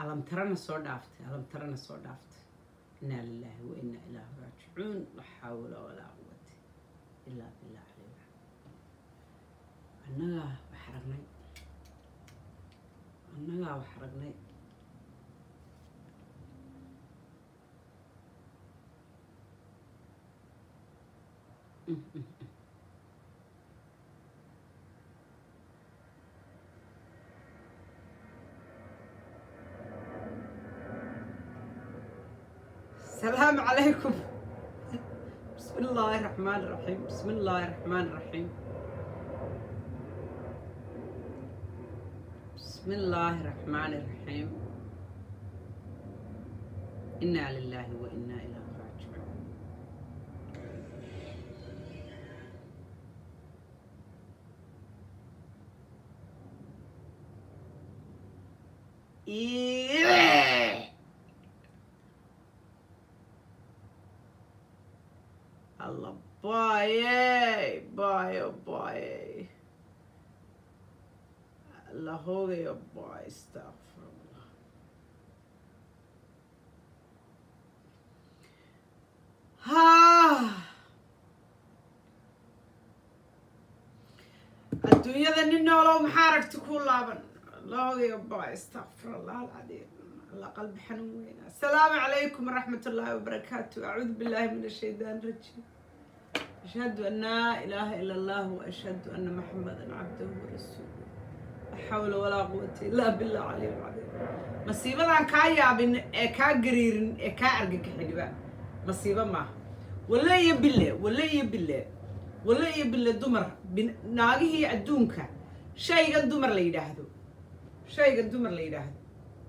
alamtarana soo dhaaftay alamtarana soo dhaaftay inaa lilaahi wa inaa ilaahi raajicuun la xawla walaa quwata ilaa billah caleyh annagaa wax aragnay annagaa wax aragnay السلام عليكم بسم الله الرحمن الرحيم بسم الله الرحمن الرحيم بسم الله الرحمن الرحيم إنا لله وإنا إليه راجعون إيه. الله باي باي باي الله هو يا باي استغفر الله ها الدنيا ذا نولو محارك تكون لابن الله يا باي استغفر الله العظيم الله قلب حنون السلام عليكم ورحمة الله وبركاته أعوذ بالله من الشيطان الرجيم أشهد أن لا إله إلا الله وأشهد أن محمدا عبده ورسوله لا حول ولا قوة إلا بالله العلي العظيم مصيبة كا يابن كا قريرن كا أرجك حجبا مصيبة ما ولا يبله ولا يبله ولا يبله دمر ناقه أدونك شيء قد دمر لي يدهدو شيء قد دمر لي يدهدو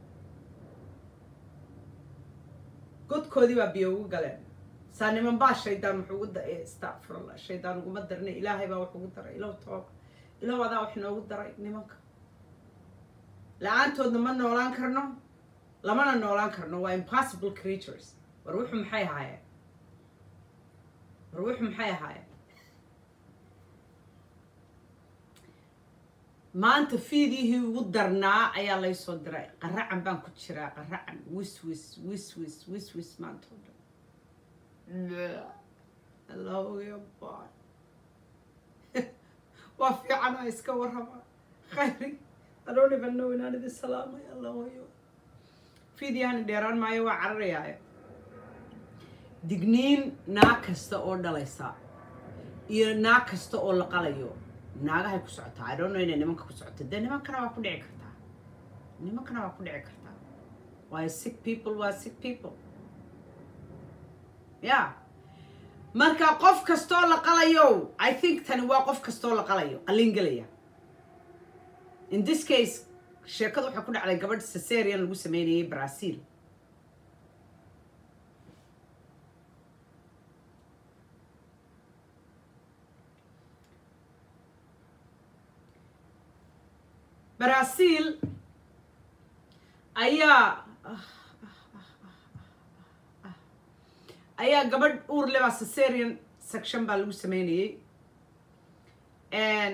قد كودي بابيو قالن saaniman baa shaydaan wuxuu ugu daray astacfirullah shaydaan uguma darnay ilaahay baa wuxuu ugu daray ilow toog ilow adaa wax noogu daray nimanka la-aantoodna ma noolaan karno lamana noolaan karno waa impossible creatures war wuxuu maxay ahaayeen war wuxuu maxay ahaayeen maanta fiidihii ugu darnaa ayaa laysoo diray qaracan baan ku jiraa qaracan wis wis wis wis wis wis maanta oo dhan الله يبا وفي عنا اسكا ورهما خيري I don't even know in هذه السلامة يا الله يو في دي هان ديران ما يوا عريا digniin naag kasta oo dhalaysa iyo naag kasta oo la qalayo naagahay ku socotaa I don't know inay nimanka ku socoto dee nimankana waa ku dhici kartaa nimankana waa ku dhici kartaa waayo sick people waa sick people ya marka qof kastoo la qalayo i think tani waa qof kastoo la qalayo qalin gelaya in this case sheekada waxaa ku dhacday gabadh cesarian lagu sameynayay brazil brazil ayaa ayaa gabadh uur lebaa cesarian section baa lagu sameynayay and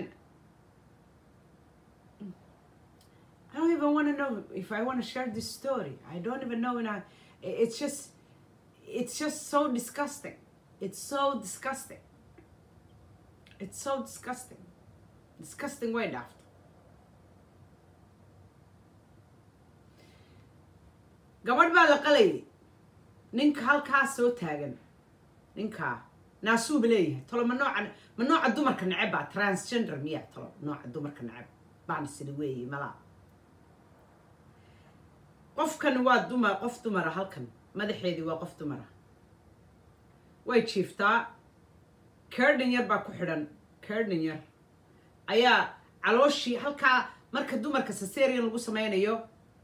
I don't even want to know if I want to share this story. I don't even know when I. It's just, it's just so disgusting. It's so disgusting. It's so disgusting. Disgusting way after. gabadh baa la qalayay ninka halkaa soo taagan ninkaa naasuuba leeyahay tolo ma nooca ma nooca dumarka neceb baa transgender miya tolo nooca dumarka neceb baana sida weeye malaa qofkan waa dumar qof dumara halkan madaxeedii waa qof dumara way jiiftaa kerdhin yar baa ku xidhan kerdhin yar ayaa calooshii halkaa marka dumarka cesarian lagu sameynayo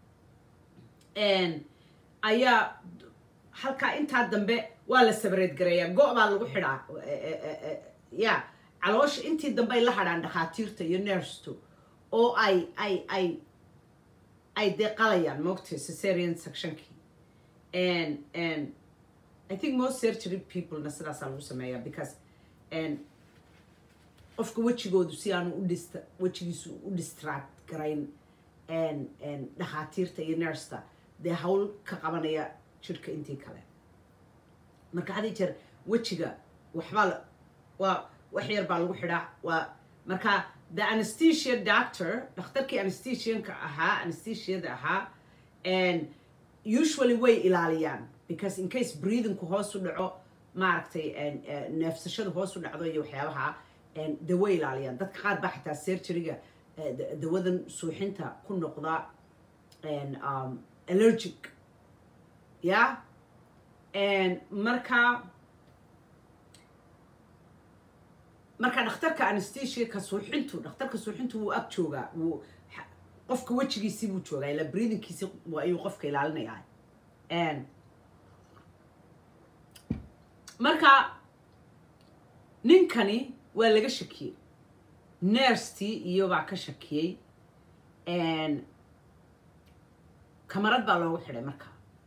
ayaa halkaa intaa dambe waa la sabreed gareeyaa go' baa lagu xidhaa ya caloosha intii dambe ay la hadhaan dhakhaatiirta iyo nersto oo ay ay ay ay dee qalayaan moogtay cesarian sectionkii and and i think most surgery peoplena sidaasaa lagu sameeyaa because and qofka wejigoodu si aanu u dhista wejigiisu u distract garayn and and dhakhaatiirta iyo nersta dee hawl ka qabanaya jirka intii kale marka had iyo jeer wejiga waxbaa la- waa wax yar baa lagu xidhaa waa marka the anesthesia doctor dhakhtarkii anesthesianka ahaa anesthesiada ahaa and usually way ilaaliyaan because in case breathingku hoos u dhaco maaragtay and, uh, neefsashada hoos u dhacdo iyo waxyaabaha and de way ilaaliyaan dadka qaar baa xitaa surgeryga uh, da- dawadan suuxinta ku noqda and um, allergic yeah and marka marka dhakhtarka anesthesia ka suuxintu dhakhtarka suuxintu wuu ag joogaa wuu xa- qofka wejigiisii buu joogaa ila breathingkiisi waa- ayuu qofka ilaalinayaa And marka ninkani waa laga shakiyey nerstii iyo baa ka shakiyey And kamarad baa loogu xidhay marka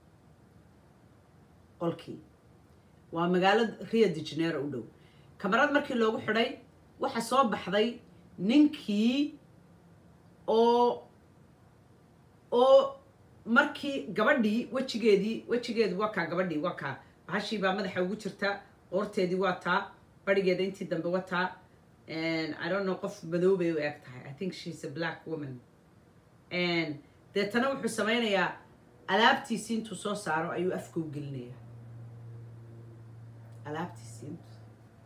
qolkii waa magaalada rio de janeiro u dhow kamarad markii loogu xidhay waxa soo baxday ninkii oo oo markii gabadhii wejigeedii wejigeedu waa kaa gabadhii waa kaa bahashii baa madaxa ugu jirta oorteedii waa taa barigeeda intii dambe waa taa and i don't know qof madow bay u eg tahay i think she's a black woman and deetana wuxuu sameynayaa alaabtiisii intuu soo saaro ayuu afka u gelinayaa alaabtiisii intuu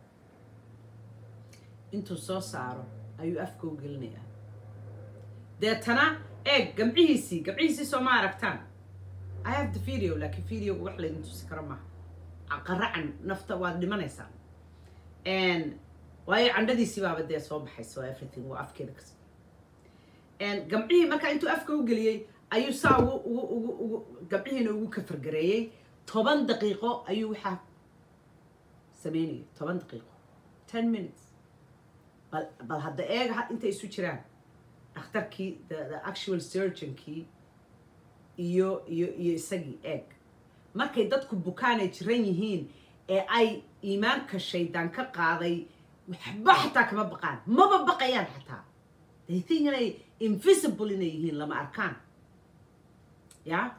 intuu soo saaro ayuu afka u gelinayaa deetana eeg gamcihiisii gamcihiisii soo ma aragtaan i have the video laakiin videoga wax laydin tusi karo maaha qaracan nafta waad dhimanaysaan And waayo candhadiisii baaba dee soo baxayso everything waa afkeeda kas And gamcihii markaa intuu afka u geliyey ayuu saa ugu ugu ugu ugu gamcihiina ugu kafargareeyey toban daqiiqo ayuu waxaa sameynayay toban daqiiqo ten minutes bal bal hadda eega ha- intay isu jiraan dhakhtarkii the, the actual surgeonkii iyo iyo iyo isagii eeg markay dadku bukaanay jiran yihiin ee ay iimaanka shaydaan ka qaaday waxba xataa kama baqaan maba baqayaan xataa they think inay invisible inay yihiin lama arkaan ya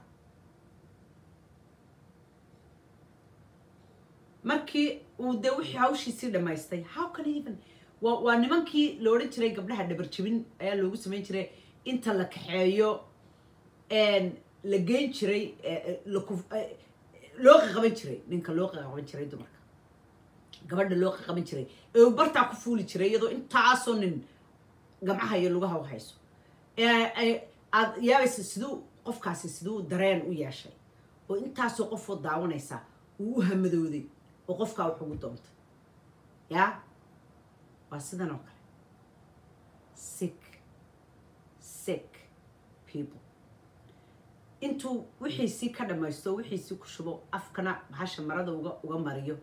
markii uu de wixii hawshiisii dhammaystay how can he even waa waa nimankii la odhan jiray gabdhaha dhabarjebin ayaa loogu samayn jiray inta la kaxeeyo een, la geyn jiray eh, eh, la kuf- eh, loo qaqaban jiray ninka loo qaqaban jiray dumarka gabadha loo qaqaban jiray ee uu bartaa ku fuuli jiray iyadoo intaasoo nin gamcaha iyo lugaha u hayso ee ay- aad yaabaysa siduu qofkaasi siduu dareen u yeeshay oo intaasoo qofoo daawanaysa uu u hamadooday oo qofkaa wax ugu doontay yaa waa sidan oo kale sick sick people intuu wixiisii ka dhammaysto wixiisii ku shubo afkana bahasha marada uga uga mariyo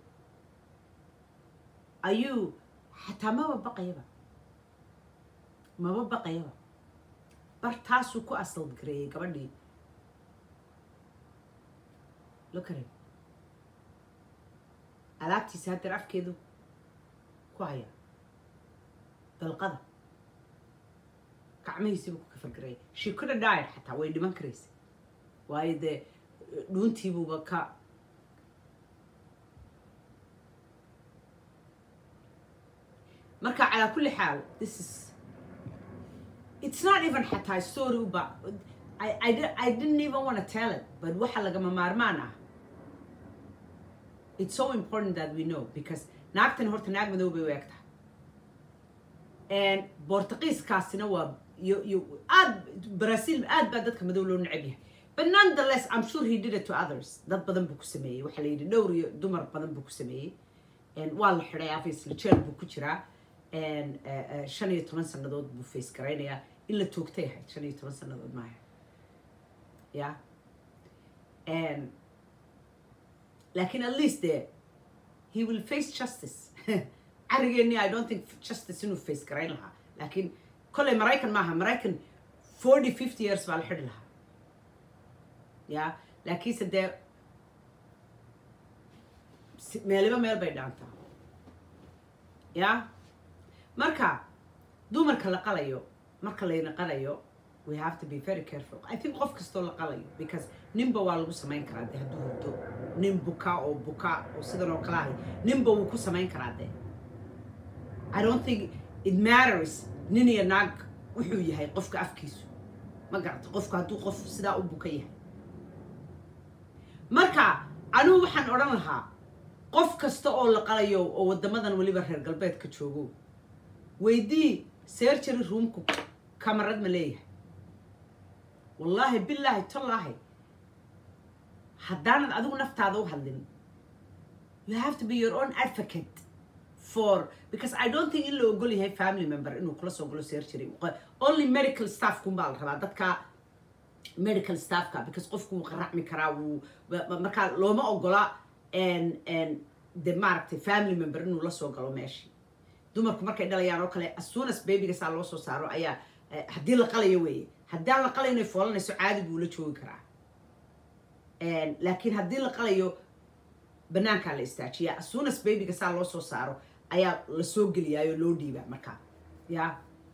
ayuu xataa maba baqayaba maba baqayaba bar taasuu ku asal gareeyey gabadhii lokare alaabtiisa haddeer afkeedu ku haya dalqada gacmihiisiibu ku kafargareeyay she could have died xataa way dhiman karaysa waayo dee dhuuntiibuuba ka marka calaa kulli xaal this is it's not even xataa story uba I, I, di- I didn't even want to tell it but waxa lagama maarmaan ah it's so important that we know because naagtan horta naag madow bay u eg tahay And bortuqiiskaasina waa iyo iyo aad brazil aad baa dadka madow loo neceb yahay but nonetheless i'm sure he did it to others dad badan buu ku sameeyey waxaa la yidhi dhowr iyo dumar badan buu ku sameeyey And waa la xidhay obviously jail buu ku jiraa And, eh, eh, shan iyo toban sannadood buu face garaynayaa in la toogtay ahayd shan iyo toban sannadood maaha ya And laakiin at least de he will face justice carigeeni i don't think justice inuu face garayn lahaa laakiin kolley maraykan maaha maraykan forty fifty years baa la xidhi lahaa ya laakiinse dee si- meeliba meel bay dhaantaa ya marka dumarka la qalayo marka layna qalayo we have to be very careful i think qof kastoo la qalayo because ninba waa lagu samayn karaa de hadduu hurdo nin buka oo buka oo sidan oo kale ahay ninba wuu ku samayn karaa de i don't think it matters nin iyo naag wuxuu yahay qofka afkiisu ma garata qofku hadduu qof sidaa u buka yahay marka anigu waxaan odhan lahaa qof kasta oo la qalayo oo waddamadan weliba reer galbeedka joogo weydii sergery roomku kamarad ma leeyahay wallaahi bilaahi tallaahi haddaanad adigu naftaada u hadlin you have to be your own advocate for because i don't think in la ogol yahay family member inuu kula soo galo surgery only medical staff kun baa la rabaa dadka medical staffka because qofku wuu qaracmi karaa wuu markaa looma ogola de maaragtay family member inuu la soo galo meeshii dumarku markay dhalayaan oo kale as soon as babyga saa loo soo saaro ayaa haddii la qalayo weeye haddaan la qalayo inay foolanayso caadi buu la joogi karaa laakiin haddii la qalayo banaankaa la istaajiyaa as soon as babyga saa loo soo saaro ayaa la soo geliyaayo loo dhiibaa markaa ya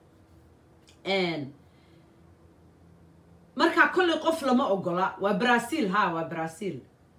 markaa kolley qof lama ogola waa brazil ha waa brazil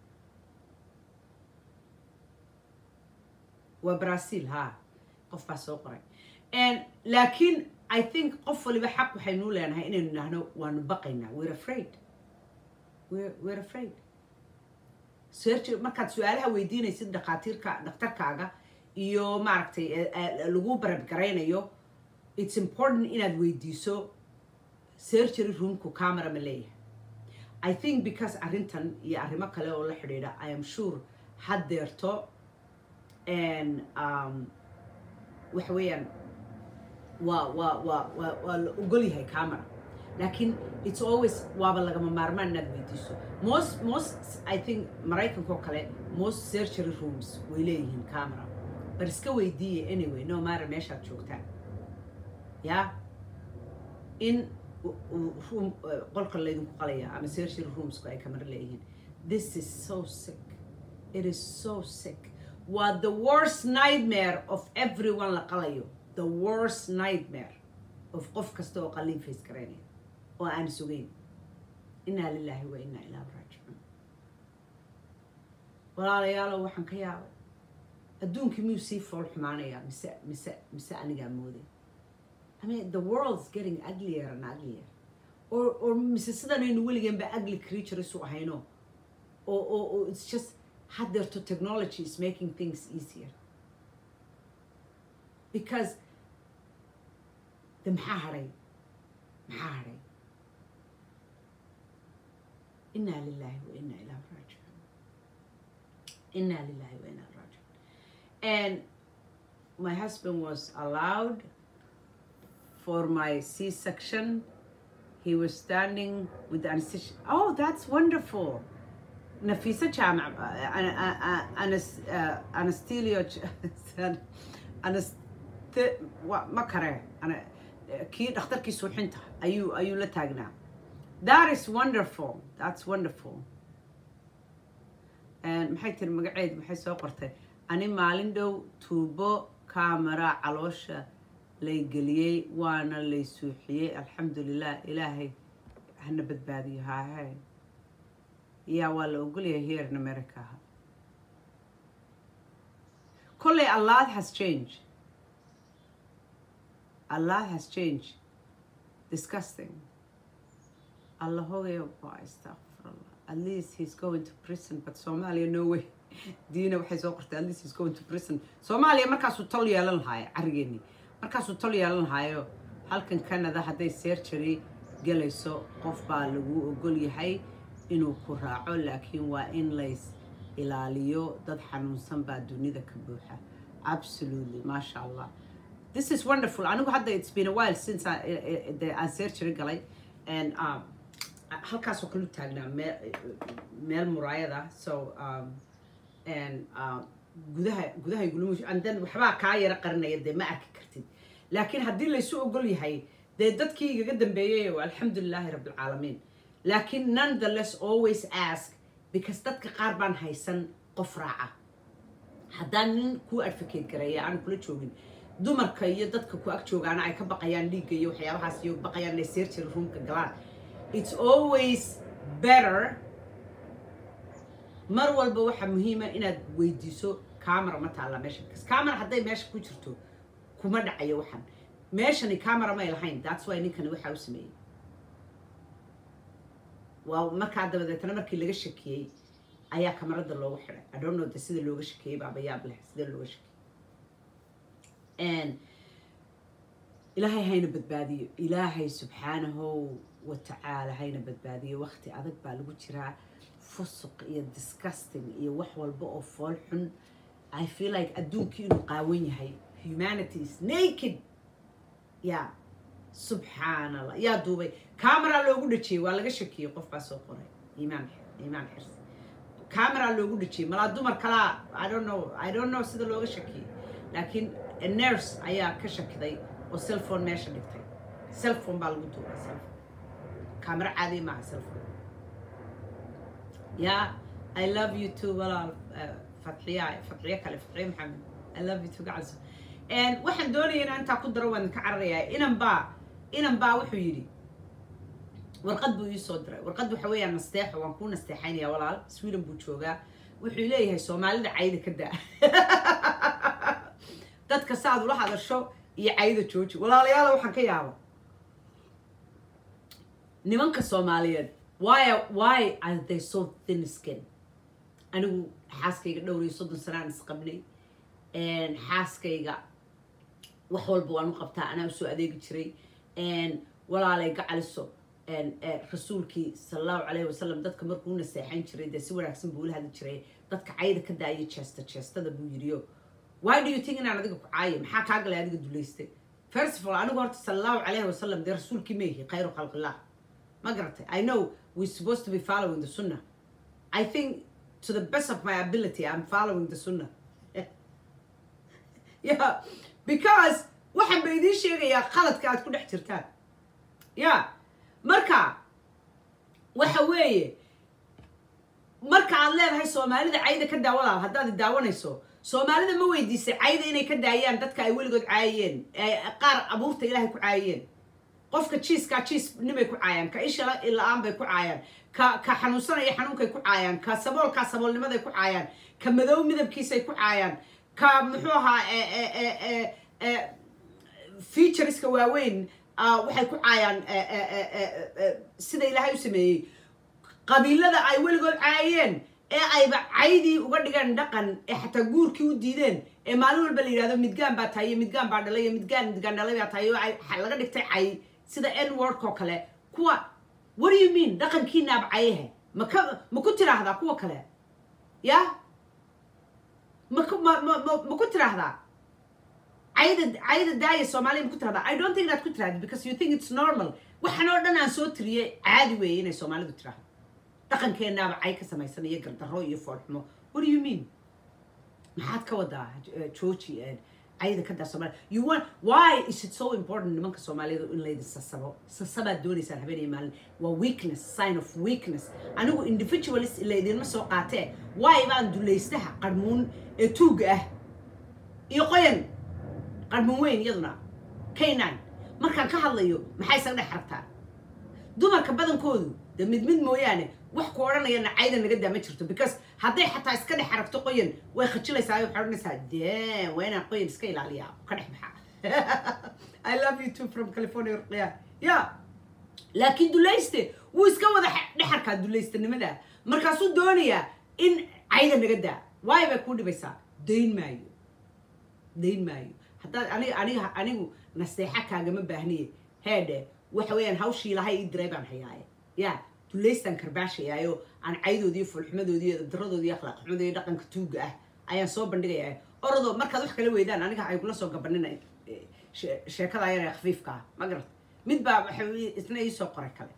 waa brazil ha qof baa soo qoray laakiin i think qof waliba xaq waxaynuu leenahay inaynu idhaahno waanu baqaynaa we're afraid we're, we're afraid surgery markaad su-aalaha weydiinaysid dhakhaatiirka dhakhtarkaaga iyo maaragtay lagu barabgaraynayo it's important inaad weydiiso surgery roomku camera ma leeyahay i think because arrintan iyo arrimo kale oo la xidhiidha i am sure haddeerto waxa weeyaan waa waa waa waa waa la ogol yahay camera laakiin it's always waaba lagama maarmaan inaad weydiiso most most i think maraykanka oo kale most surgery rooms way leeyihiin camera bar iska weydiiya anyway no matter meeshaad joogtaan ya in room qolka laydinku qalaya ama surgery roomsku ay camera leeyihiin this is so sick it is so sick waa the worst nightmare of everyone la qalayo the worst nightmare of qof kasta oo qalin face garaynaya oo aan sugayn inaa lilaahi wa inaa ilaahu raajicuun walaalayaalow waxaan ka yaabay adduunkii miyuu sii fool xumaanayaa mise mise mise anigaa mooday I mean the world's getting uglier and uglier or or mise sidanaynu weligeenba ugly creatures u ahayno oo oo oo it's just haddeerto technology is making things easier because de maxaa hadhay maxaa hadhay inaa lilahi wa inaa ilahu raajicuun inaa lilahi wa inaa raajicuun and my husband was allowed for my c-section he was standing with the anesthesia oh that's wonderful نفيسة جامع أنا أنا أنستيليو أنست ما كره أنا كي دكتور كي سوحنته أيو أيو لا تاجنا that is wonderful that's wonderful and maxay tiri magaceed maxay soo qortay ani maalin dhow tuubo kaamara caloosha lay geliyey waana lay suuxiyey alxamdulilah ilaahay hana badbaadiyo haahe yaa waa la ogolyahay here in america kolley a lot has changed a lot has changed disgusting allah hogayo ba astaqfirullah at least he's going to prison but somalia no way diina waxay soo qortay at least he's going to prison soomaaliya markaasuu tol yeelan lahaayo carrigeeni markaasuu tol yeelan lahaayo halkan canada hadday surgery galayso qof baa lagu ogol yahay inuu ku raaco laakiin waa in lays ilaaliyo dad xanuunsan baa dunida ka buuxa absolutely maasha allah this is wonderful anigu hadda it's been a while since aan surgery galay and um, halkaasoo kale u taagnaa meel meel muraayada so um, and uh, gudaha gudaha igulama and then waxbaa kaa yara qarinaya dee ma arki kartid laakiin haddii laysu ogol yahay dee dadkii igaga dambeeyay alxamdulilaahi rabbilcaalamiin laakiin nonetheless always ask because dadka qaar baan haysan qof raaca haddaan nin kuu advocate gareeya aan kula joogin dumarka iyo dadka ku ag joogaana ay ka baqayaan dhiigga iyo waxyaabahaas iyo baqayaan inay searching roomka galaan it's always better mar walba waxaa muhiima inaad weydiiso camera ma taalla meesha because camera hadday meesha ku jirto kuma dhacayo waxan meeshani camera may lahayn that's why ninkani waxaa u sameeyey waa markaa dabadeetna markii laga shakiyey ayaa kamarada loogu xiday i don't know de sida looga shakiyey baaba yaab leh sida looga shakiyey ilaahay hayna badbaadiyo ilaahay subxaanahu wa tacaala hayna badbaadiyo wakti adag baa lagu jiraa fusuq iyo disgusting iyo wax walba oo fool xun i feel like adduunkii inuu qaawan yahay humanity is naked ya subxaan allah yaa duubay camera loogu dhajiyey waa laga shakiyey qof baa soo qoray iimaan iimaan xirs camera loogu dhajiyey malaa dumar kalaa i don't know i don't know sida looga shakiyey laakiin nurse ayaa ka shakiday oo cellphone meesha dhigtay cellphone baa lagu duubay cellphone camera caadi maaha cellphone ya i love you too walaal fatxiya fatxiyo kale fatxiyo maxamed i love you too gacanso waxaan doonaya inaan intaa ku daro waan ka cararayaa inan baa inan baa wuxuu yidhi warqad buu ii soo diray warqad waxa weeyaan nasteexo waan kuu nasteexaynaya walaal sweden buu joogaa wuxuu leeyahay soomaalida cayda ka daa dadka saaad ula hadasho iyo cayda jooji walaalayaala waxaan ka yaaba nimanka soomaaliyeed why why are they so thin skin anigu xaaskayga dhowr iyo soddon sanaan isqabnay xaaskayga wax walba waan u qabtaa anaa usoo adeegi jiray walaalay gacaliso rasuulkii sala allahu calayhi wasalam dadka markuu naseexayn jiray dee si wanaagsan buu ula hadli jiray dadka cayda ka daaya jeesta jeestada buu yidhiyo why do you think inaan adiga ku caayo maxaa kaa galay adiga dulaystay first of all anigu horta sala allahu calayhi wasalam dee rasuulkii meehi khayru khalqillah ma garatay i know we're supposed to be following the sunnah i think to the best of my ability i'm following the sunnah yeah because waxaan ba idiin sheegayaa qaladka aad ku dhex jirtaan ya marka waxa weeye marka aad leedahay soomaalida cayda ka daa walaal haddaad daawanayso soomaalida ma weydiisay cayda inay ka daayaan dadka ay weligood caayeen qaar abuurta ilaahay ku caayeen qofka jiiskaa jiis nimay ku caayaan ka isha la-aan bay ku caayaan ka ka xanuunsanaya xanuunkay ku caayaan ka saboolkaa saboolnimaday ku caayaan ka madow midabkiisay ku caayaan ka muxuu ahaa featureska waaweyn waxay ku caayaan sida ilaahay u sameeyey qabiilada ay weligood caayeen ee ayba caydii uga dhigeen dhaqan ee xataa guurkii u diideen ee maalin walba la yidhahdo midgaan baa tahay iyo midgaan baa dhalay iyo midgaan midgaan dhalay baa tahay oo laga dhigtay cay sida n wordk oo kale kuwa what do you mean dhaqankiinaaba cayahe maka ma ku tiraahdaa kuwa kale ya maku ma ma ma ma ku tiraahdaa cayda cayda daaya soomaaliya ma ku tirahdaa i don't think inaad ku tirahda because you think it's normal waxaan oo dhan aan soo tiriyey caadi weeye inay soomaalidu tirahdo dhaqankeenaaba cay ka samaysan iyo gardarro iyo foolxumo what do you mean maxaad ka wadaa jooji cayda ka daa soomaaliya you want why is it so important nimanka soomaaliyada in laydin sasabo sasabaad doonaysaan habeenaya maalin waa weakness sign of weakness anigu individualist laydinma soo qaatee why baan dulaystaha qarmuun ee tuuga ah iyo qoyan qarmuun weyn iyaduna k nine markaan ka hadlayo maxay isaga dhex rabtaa dumarka badankoodu de mid mid mooyaane wax ku odhanayana cayda naga daa ma jirto because hadday xataa iska dhex aragto qoyan way khajilaysaa waxay odhanaysaa dee waa inaan qoyan iska ilaaliyaa ka dhex baxa i love you too from california ruqya ya laakiin dulayste wuu iska wada dhexarkaa dulaystanimada markaasuu doonayaa in cayda naga daa waay bay kuu dhibaysaa dayn maayo dayn maayo haddaad aniga aniga anigu naseexa kaagama baahniye heedhe waxa weeyaan hawshii ilahay ii diray baan hayaaye ya dulaystaan karbaashayaayo aan caydoodii iyo fulxumadoodii iyo daradoodii iyo akhlaaq xumadii iyo dhaqanka tuuga ah ayaan soo bandhigayaa orodoo markaad wax kala weydaan aniga ay kula soo gabanina sheekada ayana ee khafiifka ah ma garat mid baa waxa isna iisoo qoray kale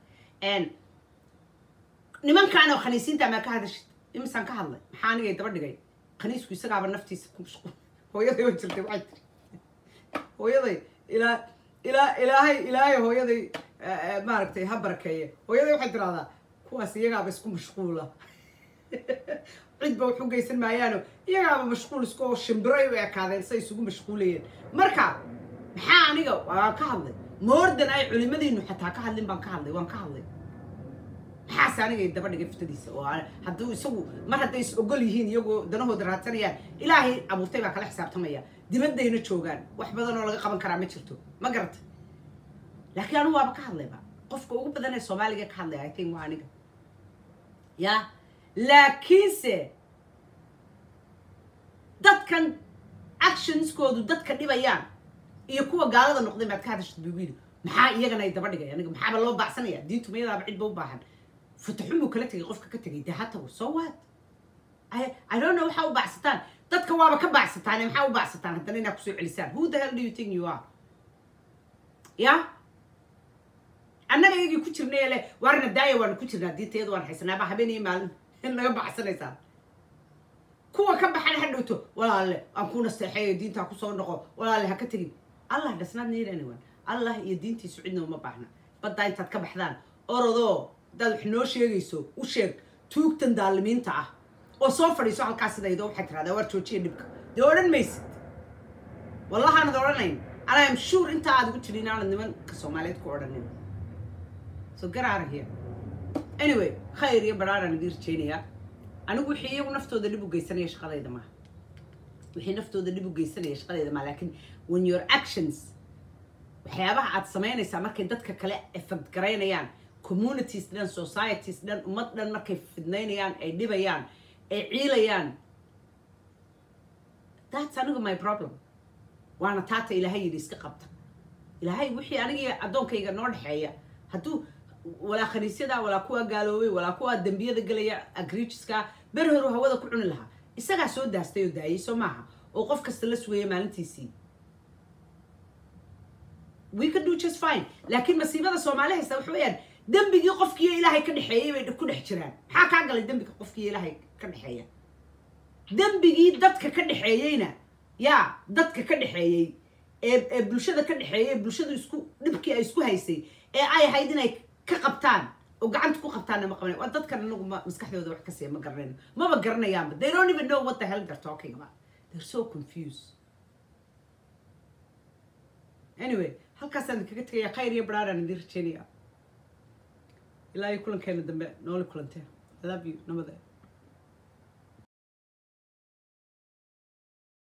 nimankaanoo khaniisiinta maa ka hadashid imisaan ka hadlay maxaa anigay daba dhigay khaniisku isagaaba naftiisa ku mashquul hooyaday oo jirtay waxay tiri hooyaday ilaa ilaa ilaahay ilaahay hooyaday maaragtay ha barakeeye hooyaday waxay tiraahdaa kuwaas iyagaaba isku mashquula cidba wax u geysan maayaano iyagaaba mashquul isku oo shimbiray u ekaadeen say isugu mashquulayeen marka maxaa aniga waan ka hadlay moordan ay culimadiinu xataa ka hadlin baan ka hadlay waan ka hadlay maxaase aniga daba dhigay fiftadiisa oo aan- hadduu isagu mar hadday is ogol yihiin iyagoo danahooda raadsanayaan ilaahay abuurtay baa kala xisaabtamaya dibaddayna joogaan wax badan oo laga qaban karaa ma jirto ma garata laakiin anigu waaba ka hadlayba qofka ugu badan ee soomaaliga ka hadlaya i think waa aniga ya laakiinse dadkan actionskoodu dadka dhibayaan iyo kuwa gaalada noqday baad ka hadashad buu yidhi maxaa iyagana ay daba dhigay aniga maxaaba loo baacsanaya diintu mayadaaba cidba u baahan fataxumuu kala tegay qofka ka tegay dee hatago so what I, I don't know waxaa u baacsataan dadka waaba ka baacsataan ee maxaa u baacsataan haddana inaad kusoo celisaan who the hell do you think you are ya annaga iyagii ku jirnay le waarna daaya waanu ku jirnaa diinta iyada waan haysanaaba habeen iyo maalin in naga bacsanaysaan kuwa ka baxan ha dhowto walaale aan ku nasteexeeyo diintaa kusoo noqo walaale ha ka tegin allah does not need anyone allah iyo diintiisu cidna uma baahna baddaa intaad ka baxdaan orodoo hadaad wax noo sheegayso u sheeg tuugtan daalimiinta ah oo soo fadhiiso halkaas sidaydo waxaad tiradaa waar joojiya dhibka dee odhan maysid wallahaanad odhanayn and I am sure inta aad ugu jirin aanad nimanka soomaaliyeed ku odhanin so get out of here anyway khayr iyo baraaraan idin rajaynayaa anigu wixii iyagu naftooda dhib u geysanaya shaqadayda maaha wixii naftooda dhib u geysanaya shaqadayda maaha laakiin when your actions waxyaabaha aad samaynaysaa markay dadka kale effect garaynayaan communities dhan societies dhan ummad dhan markay fidnaynayaan ay dhibayaan ay ciilayaan that's aniga my problem waana taata ilaahay yidhi iska qabta ilaahay wixii anigii addoonkayga noo dhexeeya hadduu walaa khaniisyada walaa kuwa gaaloobay walaa kuwa dembiyada gelaya agrijiska ber horu hawada ku cuni lahaa isagaa soo daastay oo daayay soo maaha oo qof kasta la sugaya maalintiisii we can do just fine laakiin masiibada soomaali haysta waxa weeyaan dembigii qofkiiyo ilaahay ka dhexeeyey bay ku dhex jiraan maxaa kaa galay dembiga qofkiiyo ilaahay ka dhexeeya dembigii dadka ka dhexeeyeyna yaa dadka ka dhexeeyey ee ee bulshada ka dhexeeyey bulshadu isku dhibkii ay isku haysay ee ay ahayd inay ka qabtaan oo gacanta ku qabtaanna ma qabanay waa dadkan anagu ma maskaxdooda wax ka siiya ma garanayno maba garanayaanba they don't even know what the hell they're talking about they're so confused anyway halkaasaan idinkaga tegaya khayr iyo baraaraan idin rajeynaya ilaa iyo kulankeena dambe nooli kulanteen I love you nabadee